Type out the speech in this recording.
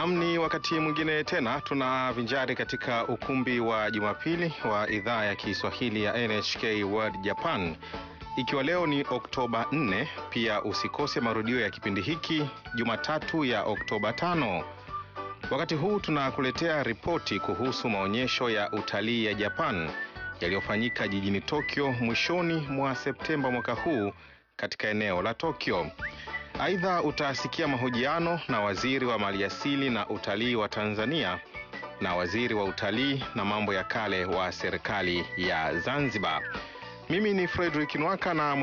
Nam, ni wakati mwingine tena tunavinjari katika ukumbi wa Jumapili wa idhaa ya Kiswahili ya NHK World Japan, ikiwa leo ni Oktoba 4. Pia usikose marudio ya kipindi hiki Jumatatu ya Oktoba 5. Wakati huu tunakuletea ripoti kuhusu maonyesho ya utalii ya Japan yaliyofanyika jijini Tokyo mwishoni mwa Septemba mwaka huu katika eneo la Tokyo. Aidha, utasikia mahojiano na waziri wa maliasili na utalii wa Tanzania na waziri wa utalii na mambo ya kale wa serikali ya Zanzibar. Mimi ni Frederick Nwaka na